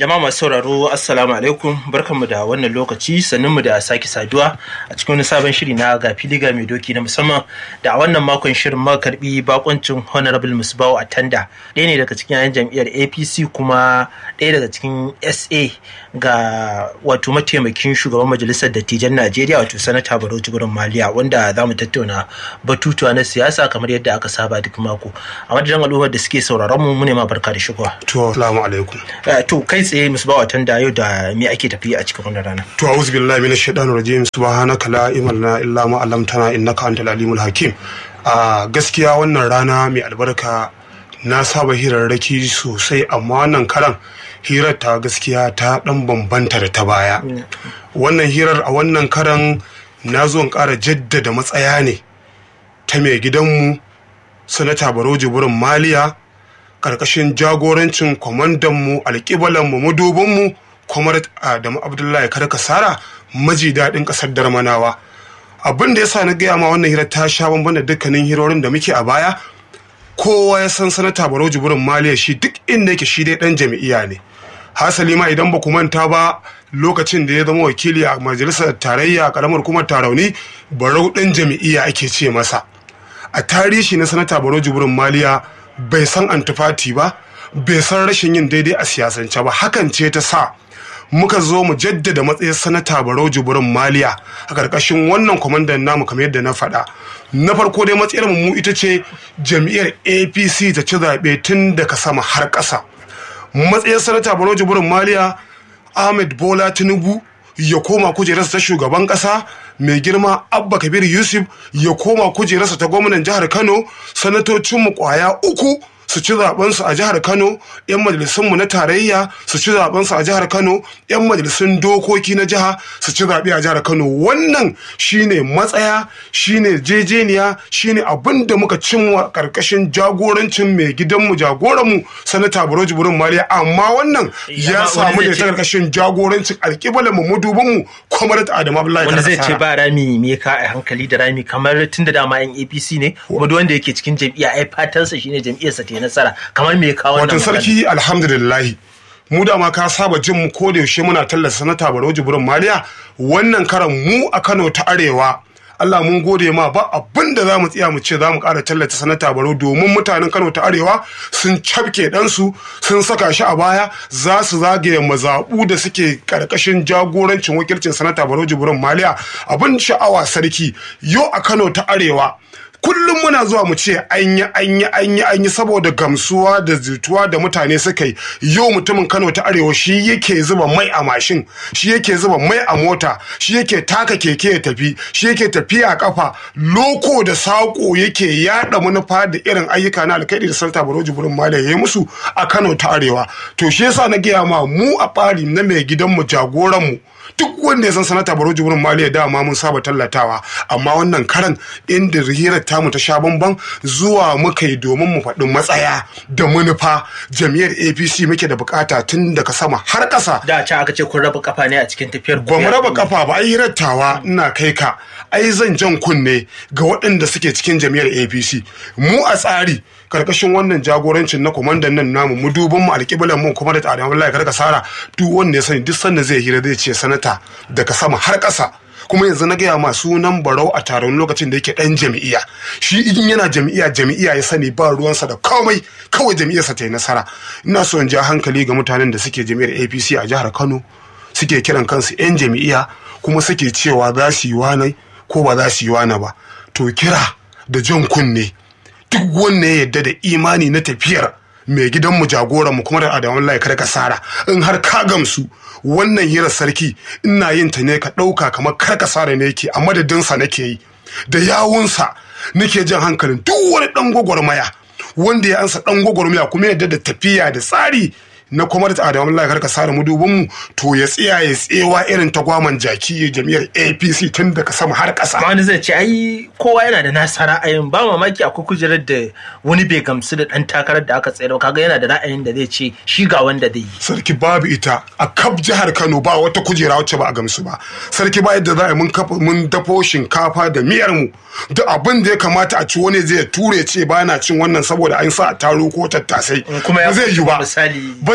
Jama'a masu sauraro Assalamu alaikum barkanmu da wannan lokaci mu da sake saduwa a cikin wani sabon shiri na ga filiga mai doki na musamman da a wannan makon shirin muka karbi bakoncin Honorable Musbawu Atanda ɗaya ne daga cikin yayan jam'iyyar APC kuma ɗaya daga cikin SA ga wato mataimakin shugaban majalisar dattijan Najeriya wato Sanata Barau Jibrin Maliya wanda za mu tattauna batutuwa na siyasa kamar yadda aka saba duk mako a madadin al'ummar da suke sauraron mu mu ne ma barka da shigowa. To assalamu alaikum. To kai tsaye musu ba watan da yau da me ake tafi a cikin wannan rana. To a'udhu billahi minash shaitanir rajim subhanaka la ilma lana illa ma 'allamtana innaka antal alimul hakim. A gaskiya wannan rana mai albarka na saba hirarraki sosai amma wannan karan hirar ta gaskiya ta dan bambanta da ta baya. Wannan hirar a wannan karan na zo in ƙara jaddada matsaya ne ta mai gidanmu sanata Baro Jibrin Maliya karkashin jagorancin kwamandanmu alƙibalanmu madubinmu kwamar adamu abdullahi karkasara maji daɗin ƙasar darmanawa abin da ya sa na gaya ma wannan hirar ta sha bamban da dukkanin hirorin da muke a baya kowa ya san sanata barau jibirin maliya shi duk inda yake shi dai ɗan jami'iya ne hasali ma idan ba ku manta ba lokacin da ya zama wakili a majalisar tarayya a ƙaramar kuma tarauni barau ɗan jami'iya ake ce masa a tarihi na sanata barau jibirin maliya bai san antifati ba bai san rashin yin daidai a siyasance ba hakan ce ta sa muka zo mu jaddada matsayin sanata barau jibirin maliya a ƙarƙashin wannan kwamandan namu kamar yadda na faɗa na farko dai matsayar mu ita ce jam'iyyar apc ta ci zaɓe tun daga sama har ƙasa matsayin sanata barau jibirin maliya ahmed bola tinubu ya koma kujerarsa ta shugaban kasa mai girma abba kabir yusuf ya koma kujerarsa ta gwamnan jihar kano sanatocinmu kwaya uku su ci zabensu a jihar kano yan majalisunmu na tarayya su ci zabensu a jihar kano yan majalisun dokoki na jiha su ci zaɓe a jihar kano wannan shine matsaya shine jejeniya shine abin da muka cimwa karkashin jagorancin mai gidanmu jagoranmu sanata baro jibirin mariya amma wannan ya samu da ta karkashin jagorancin alƙibalan mu madubinmu kwamar da adamu abdullahi wanda zai ce ba rami me ka a hankali da rami kamar tun da dama yan apc ne kuma duk wanda yake cikin jam'iyya ai fatansa shine jam'iyyarsa ta nasara kamar me kawo wannan sarki alhamdulillah mu da ma ka saba jin mu ko da yaushe muna tallata sanata Barau Jibrin Maliya wannan karan mu a Kano ta Arewa Allah mun gode ma ba abin da za mu tsaya mu ce za mu ƙara tallata sanata Barau domin mutanen Kano ta Arewa sun cafke ɗansu sun saka shi a baya za su zagaye mazaɓu da suke ƙarƙashin jagorancin wakilcin sanata Barau Jibrin Maliya abin sha'awa sarki yau a Kano ta Arewa kullum muna zuwa mu ce an yi an yi an yi an yi saboda gamsuwa da zituwa da mutane suka yi yau mutumin kano ta arewa shi yake zuba mai a mashin shi yake zuba mai a mota shi yake taka keke ya tafi shi yake tafiya a kafa loko da sako yake yada manufa da irin ayyuka na alkaidi da sarta baroji burin mala ya yi musu a kano ta arewa to shi yasa na gaya ma mu a ɓari na mai gidanmu jagoranmu duk wanda ya san sanata baro jibrin maliya dama mun saba tallatawa amma wannan karan inda hirar tamu ta sha bamban zuwa muka yi domin mu faɗi matsaya da manufa jam'iyyar apc muke da bukata tun daga sama har ƙasa da can aka ce kun raba kafa ne a cikin tafiyar ba mu raba kafa ba ai hirar tawa ina kai ka ai zan jan kunne ga waɗanda suke cikin jam'iyyar apc mu a tsari karkashin wannan jagorancin na kwamandan nan namu mu duban mu alƙiblan mu kuma da tsarin wallahi karka sara duk wanda ya sani duk sanda zai hira zai ce sanata daga sama har ƙasa kuma yanzu na gaya masu nan barau a taron lokacin da yake ɗan jami'iya shi in yana jami'iya jami'iya ya sani ba ruwansa da komai kawai jami'iyarsa ta yi nasara ina so in ja hankali ga mutanen da suke jami'ar apc a jihar kano suke kiran kansu 'yan jami'iya kuma suke cewa za su yi wane ko ba za su yi wane ba to kira da jan kunne duk wanda ya yadda da imani na tafiyar mai gidanmu jagoranmu kuma da adamun lai kar ka sara in har ka gamsu wannan hirar sarki ina yin ta ne ka ɗauka kamar kar ka sara ne yake a madadinsa nake yi da yawunsa nake jan hankalin duk wani ɗan gwagwarmaya wanda ya ansa ɗan gwagwarmaya kuma yadda da tafiya da tsari na kuma da adamu Allah karka sare mu dubin mu to ya tsaya ya tsewa irin tagwaman jaki jami'ar APC tun daga sama har ƙasa. wani zai ce ai kowa yana da nasa ra'ayin ba mamaki akwai kujerar da wani bai gamsu da dan takarar da aka tsayar kaga yana da ra'ayin da zai ce shi ga wanda zai yi Sarki babu ita a kaf jihar Kano ba wata kujera wacce ba a gamsu ba. Sarki ba yadda za a yi mun kafa mun dafo shinkafa da miyar mu da abin da ya kamata a ci wani zai ture ce ba na cin wannan saboda an sa a taro ko tattasai. kuma ya ba zai yi ba. misali Ba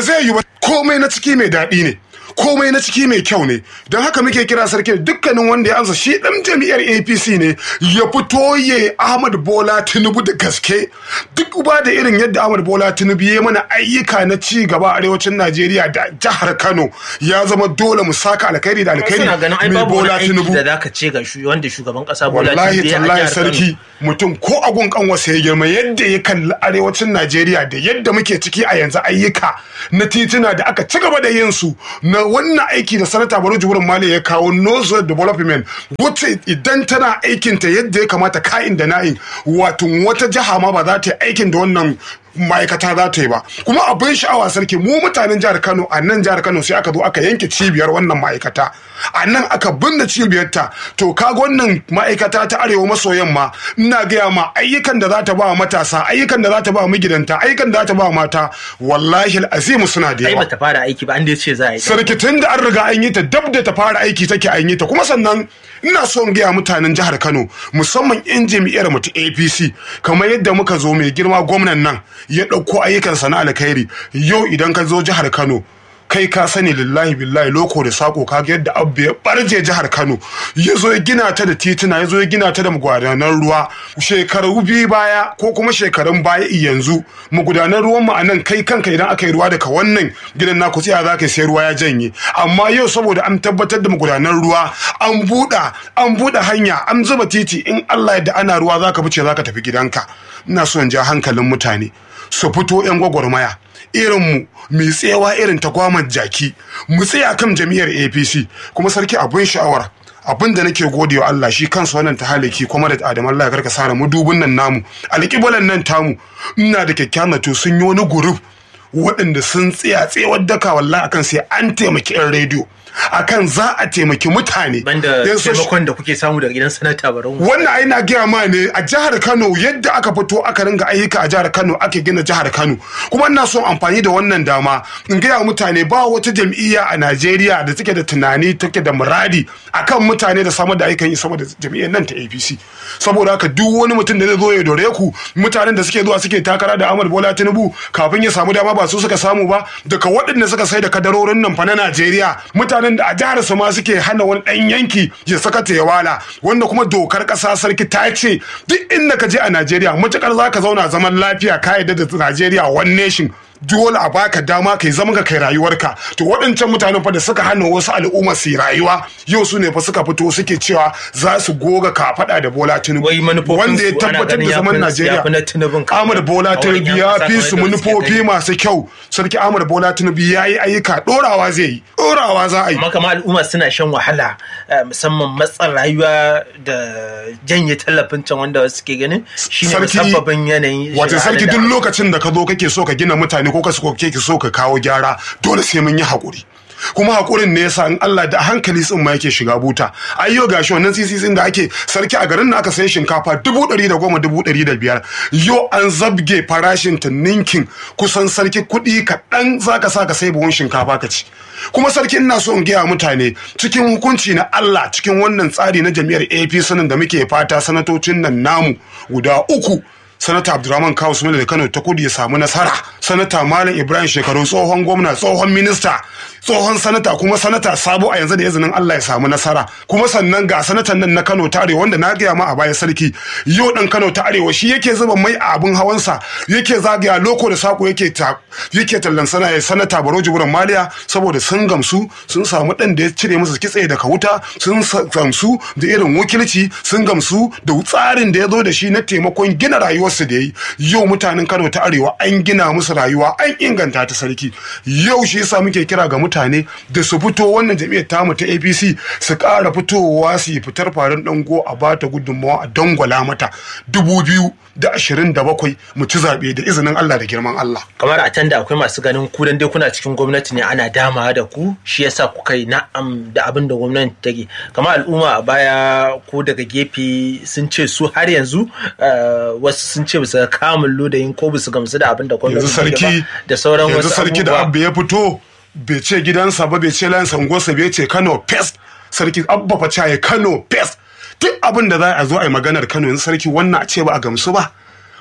zai yi ba komai na ciki mai daɗi ne komai na ciki mai kyau ne don haka muke kira sarki dukkanin wanda ya ansa shi dan jami'ar apc ne ya fito ya ahmad bola tinubu da gaske duk ba da irin yadda ahmad bola tinubu ya mana ayyuka na ci gaba a arewacin najeriya da jihar kano ya zama dole mu saka alkhairi da alkhairi suna ganin ai mai babu wani bola aiki tinubu da zaka ce ga shu- wanda shugaban kasa Bola wallahi Tinubu ya yi a tallahi jihar Kano. sarki mutum ko agun kanwasa ya girma yadda ya kalli arewacin najeriya da yadda muke ciki a yanzu ayyuka na tituna da aka ci gaba da yin su na wannan aiki da sanata baro jibrin mali ya kawo nozo development wacce idan tana aikinta yadda ya kamata ka'in da na'in wato wata jiha ma ba za ta yi aikin da wannan ma'aikata za ta yi ba kuma abin sha'awa sarki mu mutanen jihar kano a nan jihar kano sai aka zo aka yanke cibiyar wannan ma'aikata a nan aka binne cibiyarta to kaga wannan ma'aikata ta arewa maso yamma ina gaya ma ayyukan da za ta ba wa matasa ayyukan da za ta ba wa magidanta ayyukan da za ta ba wa mata wallahi azimu suna da ai yawa bata fara aiki ba an dai ce za a yi sarki tun da an riga an yi ta dab da ta fara aiki take an yi ta kuma sannan ina so in gaya mutanen jihar Kano musamman yan jami'ar mu ta APC kamar yadda muka zo mai girma gwamnan nan ya ɗauko ayyukansa na alkhairi yau idan ka zo jihar Kano kai ka sani lillahi billahi loko da sako ka ga yadda abu ya barje jihar Kano ya zo ya gina ta da tituna ya zo ya gina ta da magudanan ruwa shekaru biyu baya ko kuma shekarun baya yanzu magudanan ruwan mu a nan kai kanka idan aka yi ruwa daga wannan gidan naku tsaya za ka sai ruwa ya janye amma yau saboda an tabbatar da magudanan ruwa an buɗa an buɗe hanya an zuba titi in Allah yadda ana ruwa za ka fice za ka tafi gidanka ina so in ja hankalin mutane su fito 'yan gwagwarmaya irinmu mai tsewa irin ta gwaman jaki mu tsaya kan jami'ar apc kuma sarki abin sha'awar abin da nake gode wa Allah shi kansa wannan tahaliki kuma da Adamu Allah ya karka sara mu dubun nan namu alƙibalan nan tamu ina da kyakkyawan to sun yi wani guruf waɗanda sun tsaya tsewar daka wallahi akan sai an taimaki 'yan rediyo akan za a taimaki mutane banda Yan soci- taimakon da kuke samu daga gidan sanata Barau wannan ai na gaya ma ne a jihar Kano yadda aka fito aka ringa ayyuka a jihar Kano ake gina jihar Kano kuma ina son amfani da wannan dama in gaya mutane ba wata jam'iyya a Najeriya da take da tunani take da muradi akan mutane da samar da ayyukan yi sama da jam'iyyar nan ta APC saboda haka duk wani mutum da zai zo ya dore ku mutanen da suke zuwa suke takara da Ahmad Bola Tinubu kafin ya samu dama ba su suka samu ba daga waɗanda suka sai da kadarorin nan fa na Najeriya mutanen da a jihar su ma suke hana wani ɗan yanki ya saka ta ya wala wanda kuma dokar ƙasa sarki ta ce duk inda ka je a Najeriya matukar za ka zauna zaman lafiya ka yarda da Najeriya one nation dole a baka dama kai zama ka kai rayuwarka to waɗancan mutanen fa da suka hana wasu al'umma su yi rayuwa yau su ne fa suka fito suke cewa za su goga kafaɗa da Bola Tinubu wai manufofin wanda ya su ana tabbatar ganin da zaman ya fi- ya fi na Tinubun Najeriya kawai. Ahmad Bola A wurin Tinubu yan ya ƙasa fi su kamar yadda suke manufofi gani. masu kyau sarki Ahmad Bola Tinubu ya yi ayyuka ɗorawa zai yi ɗorawa za a yi amma kama al'umma suna shan wahala eh, musamman matsan rayuwa da janye tallafin can wanda wasu ke ganin shine Sarki- musabbabin yanayin wato shiga sarki da- duk lokacin da ka zo kake so ka gina mutane ko ka so kake so ka kawo gyara dole sai mun yi haƙuri kuma haƙurin ne yasa in Allah da hankali tsin ma yake shiga buta ayyo gashi wannan sisisin da ake sarki a garin na aka sayi shinkafa dubu ɗari da goma dubu ɗari da biyar yau an zabge farashin ta ninkin kusan sarki kuɗi kaɗan za ka sa ka sai buhun shinkafa ka ci kuma sarki ina so in gaya mutane cikin hukunci na Allah cikin wannan tsari na jami'ar APC nan da muke fata sanatocin nan namu guda uku sanata abdurrahman kawo sumela da kano ta kudu ya samu nasara sanata malam ibrahim shekaru tsohon gwamna tsohon minista tsohon sanata kuma sanata sabo a yanzu da izinin allah ya samu nasara kuma sannan ga sanatan nan na kano ta arewa wanda na gaya ma a baya sarki yau dan kano ta arewa shi yake zuba mai a abin hawansa yake zagaya loko da sako yake ta yake tallan sana ya sanata baro jiburan maliya saboda sun gamsu sun samu dan da ya cire musu kitse daga wuta sun sa- gamsu da irin wakilci sun gamsu da tsarin da ya zo da shi na taimakon gina rayuwarsu da ya yi yau mutanen kano ta arewa an gina musu rayuwa an inganta ta sarki yau shi yasa muke kira ga mutane da su fito wannan jami'ar tamu ta apc su ƙara fitowa su yi fitar farin dango a bata gudunmawa a dangwala mata dubu biyu da ashirin da bakwai mu ci zaɓe da izinin allah da girman allah kamar a can da akwai masu ganin ku dan dai kuna cikin gwamnati ne ana dama da ku shi yasa kuka yi na'am da abin da gwamnati take kamar al'umma a baya ko daga gefe sun ce su har yanzu eh, wasu sun ce bisa kamun lodayin ko bisa gamsu da abin da gwamnati yanzu take sarki ba da sauran yanzu wasu sarki da abubuwa. abba ya fito bai ce gidansa ba bai ce lansa unguwarsa bai ce kano pest sarki abba fa caye kano pest duk abin da za a zo a yi maganar kano yanzu sarki wannan a ce ba a gamsu ba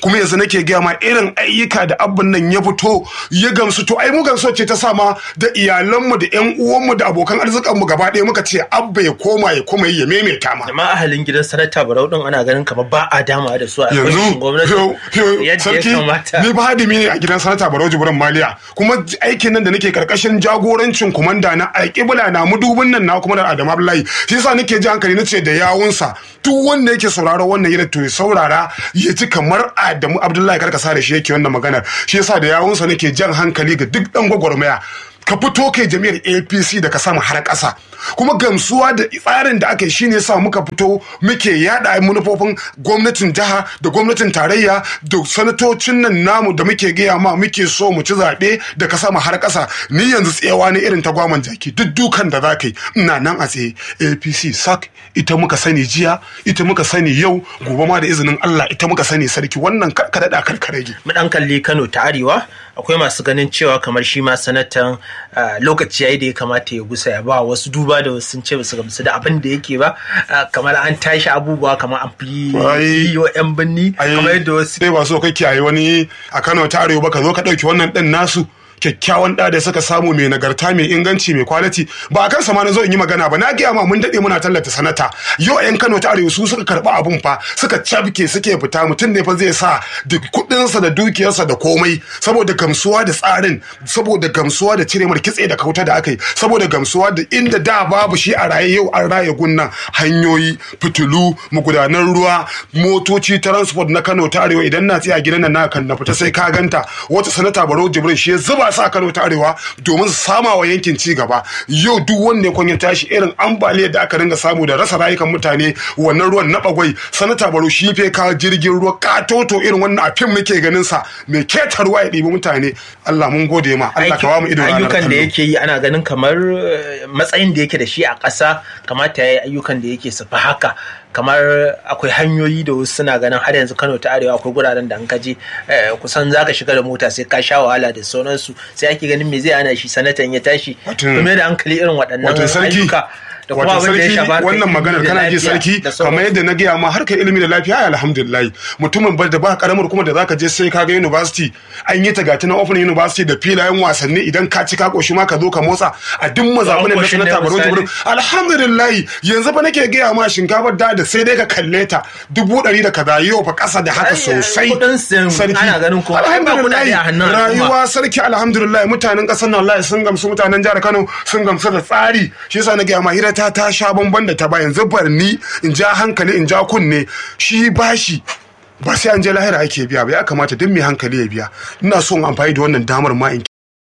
kuma yanzu nake gaya ma irin ayyuka da abban nan ya fito ya gamsu to ai mu gamsu ce ta sama da iyalanmu da yan uwanmu da abokan arzikanmu gaba ɗaya muka ce abba ya koma ya koma ya maimaita ma amma ahalin gidan sanata barau din ana ganin kamar ba a dama da su a yanzu gwamnatin gwamnati yo- yo- yadda ya sarki kamata ni ba hadimi ne a gidan sanata barau jibrin maliya kuma aikin nan da nake karkashin jagorancin kumanda na alƙibla na mudubin nan na kuma da adamu abdullahi shi yasa nake ji hankali nace da yawunsa duk wanda yake sauraro wannan yadda to ya saurara ya ji kamar adamu abdullahi karkasa da shi yake wannan maganar shi yasa da yawunsa nake jan hankali ga duk dan gwagwarmaya ka fito kai jami'ar apc da ka samu har ƙasa kuma gamsuwa da tsarin da aka yi shine sa muka fito muke yada manufofin gwamnatin jiha da gwamnatin tarayya da sanatocin nan namu da muke gaya ma muke so mu ci zaɓe da ka samu har ƙasa ni yanzu tsayawa ne irin ta gwaman jaki duk dukan da za ka yi ina nan a tsaye apc sak ita muka sani jiya ita muka sani yau gobe ma da izinin allah ita muka sani sarki wannan karkada da karkarage mu dan kalli Kano ta Arewa akwai masu ganin cewa kamar shi ma sanatan ah, lokaci yayi da ya kamata ya gusa ya ba wasu duba da wasu sun ce basu gamsu da abin da yake ba ah, kamar an tashi abubuwa kamar an fi Ai. yi wa yan binni kamar yadda wasu sai ba so kake yayi wani a Kano ta Arewa ba ka zo ka dauki wannan din nasu kyakkyawan da da suka samu mai nagarta mai inganci mai kwaliti ba a kan sama na zo in yi magana ba na gaya ma mun dade muna tallata sanata yau yan Kano ta Arewa su suka karba abun fa suka cabke suke fita mutum ne fa zai sa da kudinsa da dukiyarsa da komai saboda gamsuwa da tsarin saboda gamsuwa da cire mar kitse da kauta da aka yi saboda gamsuwa da inda da babu shi a raye yau an raye gunnan hanyoyi fitilu magudanan ruwa motoci transport na Kano ta Arewa idan na tsaya gidan nan na kan na fita sai ka ganta wata sanata Barau Jibrin shi ya zuba sa Kano ta Arewa domin su sama wa yankin ci gaba yau duk wanda ya kwanya tashi irin ambaliyar da aka ringa samu da rasa rayukan mutane wannan ruwan na bagwai sanata Barau shi fe ka jirgin ruwa katoto irin wannan a fim muke ganin sa mai keta ruwa ya ɗibi mutane Allah mun gode ma Allah ka ba mu ido ranar ayyukan da kallo. yake yi ana ganin kamar eh, matsayin da yake da shi a ƙasa kamata ya yi ayyukan da yake su fi haka kamar akwai hanyoyi da wasu suna ganin har yanzu Kano ta Arewa akwai guraren da an kaje eh, kusan zaka shiga da mota sai ka sha wahala da sauransu sai ake ganin me zai hana shi sanatan ya tashi Watan- kuma da hankali irin waɗannan wato sarki ayyuka da kuma wato abin da ya sarki shafa harkar wannan ilimi maganar da kana ji lafiya sarki da sauransu. kamar yadda na gaya ma harkar ilimi da lafiya ai alhamdulillah mutumin bar da ba karamar kuma da zaka je sai ka ga university an yi ta gata na open university da filayen wasanni idan ka ci ka koshi ma ka zo ka motsa a duk mazaɓunan na koshin ne sanata baro misali. jibrin alhamdulillah yanzu fa nake gaya ma shinkafar da da sai dai ka kalle ta dubu ɗari da kaza yau fa ƙasa da haka Ai, sosai kuɗin sayan ana ganin kuma ai ba kuɗaɗe a hannun al'umma. rayuwa sarki alhamdulillah mutanen ƙasar nan wallahi sun gamsu mutanen jihar Kano sun gamsu da tsari shi yasa na gaya ma hira ta ta sha bamban da ta ba yanzu barni in ja hankali in ja kunne shi bashi ba sai an je lahira ake biya ba ya kamata duk mai hankali ya biya ina son amfani da wannan damar ma in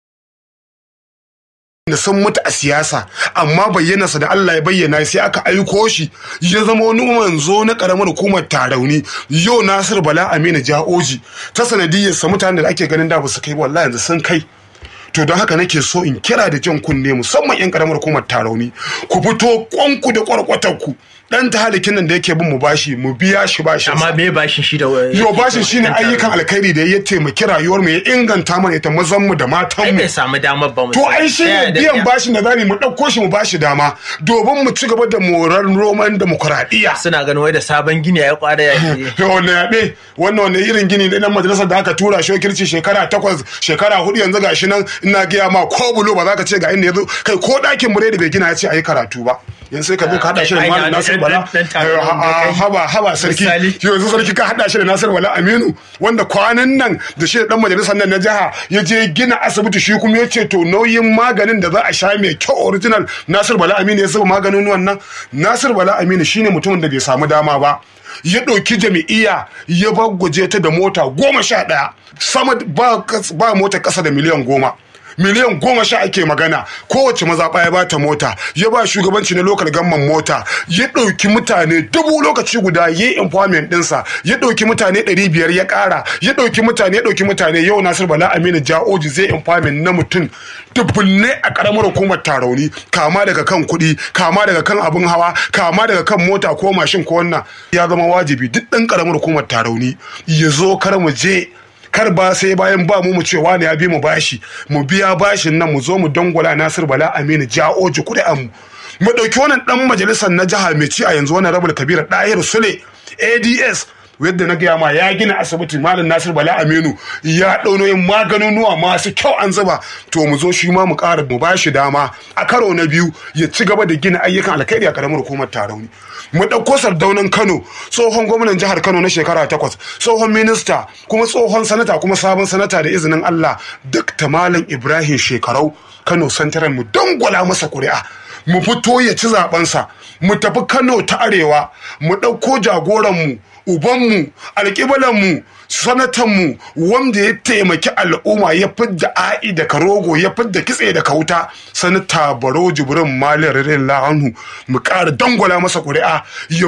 da sun mutu a siyasa amma bayyanarsa da Allah ya bayyana sai aka aiko shi ya zama wani manzo na karamar hukumar tarauni yau Nasir Bala Aminu Ja'oji ta sanadiyarsa mutanen da ake ganin da ba su kai ba, wallahi yanzu sun kai to don haka nake so in kira da jan kunne musamman yan karamar hukumar tarauni ku fito kwanku da kwarkwatar ku dan ta halikin nan da yake bin mu bashi mu biya shi bashi amma me bashin shi da yo bashin shine ayyukan alkhairi da ya taimaki rayuwar mu ya inganta mana ita mazan mu da matan ai mu bai samu damar ba mu To ai shi ne biyan bashin da zamu mu ɗauko shi mu bashi dama domin mu ci gaba da morar roman demokuraɗiyya. suna ganin wai da sabon gini ya kwada ya ce Wannan yaɗe wannan wani irin gini ne dan majalisar da aka tura shokirci shekara takwas shekara hudu yanzu gashi nan ina gaya ma ko bulo ba za ka ce ga inda yanzu kai ko ɗakin biredi bai gina ya ce a yi karatu ba. Yanzu sai ka zo ka haɗa shi da Ai, Malam na- Nasir dan- Bala. dan- dan taron da Ah, kai. Haba haba sarki. Misali. yanzu sarki ka haɗa shi da Nasir Bala Aminu wanda kwanan nan da shi da dan majalisar nan na jiha ya je gina asibiti shi kuma ya ce to nauyin maganin da za a sha mai kyau original Nasir Bala Aminu ya zuba maganin wannan Nasir Bala Aminu shine mutumin da bai samu dama ba ya ɗauki jami'iyya ya gwaje ta da mota goma sha ɗaya sama ba, ba mota ƙasa da miliyan goma miliyan goma sha ake magana kowace mazaɓa ya bata mota ya ba shugabanci na lokal gamman mota ya ɗauki mutane dubu lokaci guda ya yi empowerment ɗinsa ya ɗauki mutane ɗari biyar ya ƙara ya ɗauki mutane ya ɗauki mutane yau nasir bala aminu ja'oji zai empowerment na mutum dubbunne a ƙaramar hukumar tarauni kama daga kan kuɗi kama daga kan abin hawa kama daga kan mota ko mashin ko wannan ya zama wajibi duk ɗan ƙaramar hukumar tarauni ya zo kar mu je kar ba sai bayan ba mu mu cewa ne ya bi mu bashi mu biya bashin nan mu zo mu dangwala Nasir Bala Aminu ja'oji kuɗi mu mu ɗauki wannan ɗan majalisar na jiha mai ci a yanzu wannan rabul kabir ɗahir sule ads yadda na gaya ma ya gina asibiti malam nasir bala aminu ya ɗaunoyin maganunuwa masu kyau an zuba to mu zo shi ma mu ƙara mu bashi dama a karo na biyu ya ci gaba da gina ayyukan alkhairi a karamar hukumar tarauni mu ɗauko sardaunan kano tsohon gwamnan jihar kano na shekara takwas tsohon minista kuma tsohon sanata kuma sabon sanata da izinin allah duk malam ibrahim shekarau kano santaran mu dangwala masa kuri'a mu fito ya ci zabensa mu tafi kano ta arewa mu ɗauko jagoranmu ubanmu alƙiblanmu sanatanmu wanda ya taimaki al'umma ya fidda a'i da karogo ya fidda kitse da kauta sanata baro jibrin malir anhu mu ƙara dangwala masa ƙuri'a ya